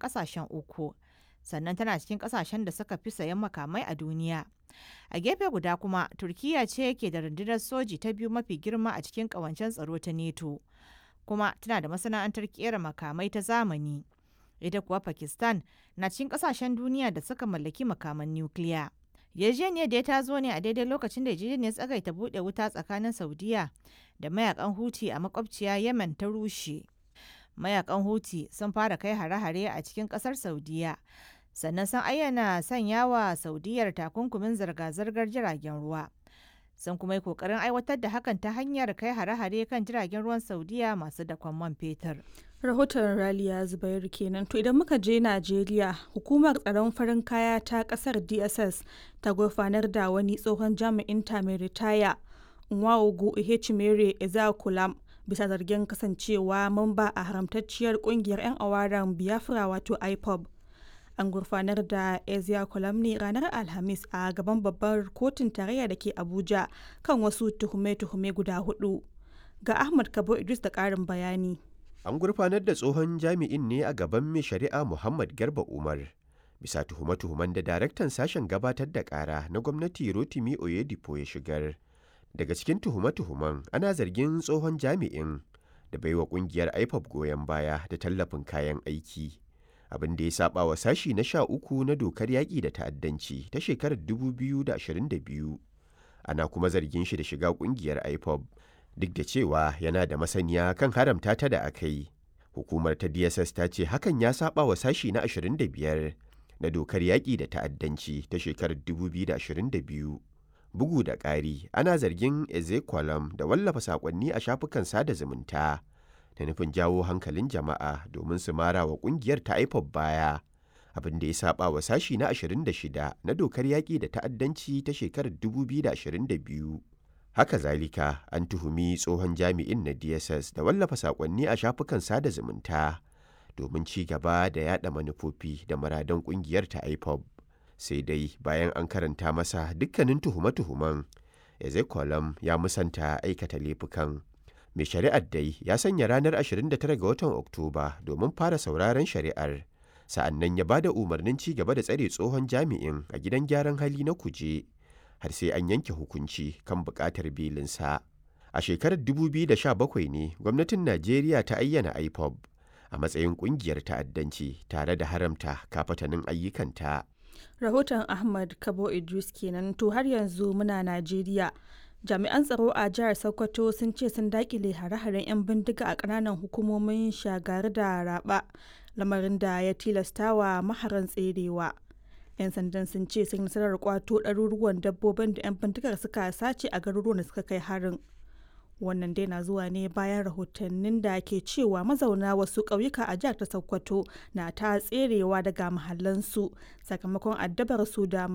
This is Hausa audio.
ƙasashen uku. Sannan tana cikin ƙasashen da suka fi sayan makamai a duniya. A gefe guda kuma, Turkiyya ce ke da rundunar soji ta biyu mafi girma a cikin ƙawancen tsaro ta NATO. Kuma tana da masana'antar ƙera makamai ta zamani. Ita kuwa Pakistan na cikin ƙasashen duniya da suka mallaki makaman nukiliya. yarjejeniyar da ta zo ne a daidai lokacin da yarjejeniyar tsagaita buɗe wuta tsakanin saudiya da mayakan huti a makwabciya yemen ta rushe mayakan huti sun fara kai hare-hare a cikin ƙasar saudiya sannan sun ayyana sanya wa saudiyar takunkumin zirga-zirgar jiragen ruwa sun kuma yi kokarin aiwatar da hakan ta hanyar kai hare-hare kan jiragen ruwan saudiya masu dakon man fetur rahoton raliya zubairu kenan to idan muka je najeriya hukumar tsaron farin kaya ta kasar dss ta gurfanar da wani tsohon jami'in ta mai ritaya nwaogu ihechimere ezakulam bisa zargin kasancewa mamba a haramtacciyar kungiyar 'yan awaran biafra wato ipob an gurfanar da ezia ne ranar alhamis a gaban babbar kotun tarayya da ke abuja kan wasu tuhume-tuhume guda hudu ga ahmad kabo idris da karin bayani an gurfanar da tsohon jami'in ne a gaban mai shari'a muhammad garba umar bisa tuhume-tuhumen da daraktan sashen gabatar da kara na gwamnati rotimi oyedipo ya shigar daga cikin tuhume-tuhumen ana zargin tsohon jami'in da baiwa kungiyar ipop goyon baya da tallafin kayan aiki abin da ya saba wa sashi na sha uku na dokar yaƙi da ta'addanci ta shekarar 2022 ana kuma zargin shi da shiga kungiyar ipop duk da cewa yana da masaniya kan haramta ta da aka yi hukumar ta dss ta ce hakan ya saba wa sashi na 25 na dokar yaƙi da ta'addanci ta shekarar 2022 bugu da ƙari ana zargin ezekwalam da wallafa saƙonni a shafukan sada zumunta da nufin jawo hankalin jama'a domin su mara wa ƙungiyar ta ipob baya abin da ya saba wa sashi na 26 na dokar yaƙi da ta'addanci ta shekarar 2022 haka zalika an tuhumi tsohon jami'in na dss da wallafa saƙonni a shafukan sada zumunta domin ci gaba da yada manufofi da muradan ƙungiyar ta ipob sai dai bayan an karanta masa dukkanin tuhume-tuhumen ezekolam ya musanta aikata laifukan mai shari'ar dai ya sanya ranar 29 ga watan oktoba domin fara sauraron shari'ar sa'annan ya ba da umarnin ci gaba da tsare tsohon jami'in a gidan gyaran hali na kuje har sai an yanke hukunci kan buƙatar belinsa a shekarar 2017 ne gwamnatin najeriya ta ayyana ipob a matsayin ƙungiyar ta'addanci tare da haramta kafatanin ayyukanta rahoton ahmad kabo idris kenan to har yanzu muna najeriya jami'an tsaro a jihar sokoto sun ce sun dakile hare-haren 'yan bindiga a kananan hukumomin shagari da raba lamarin da ya tilastawa maharan tserewa 'yan sandan sun ce sun nasarar kwato ɗaruruwan dabbobin da 'yan bindigar suka sace a garuruwan da suka kai harin wannan dai na zuwa ne bayan rahotannin da ke cewa mazauna wasu ƙauyuka a jihar ta sokoto na ta tserewa daga mahallansu sakamakon addabar su da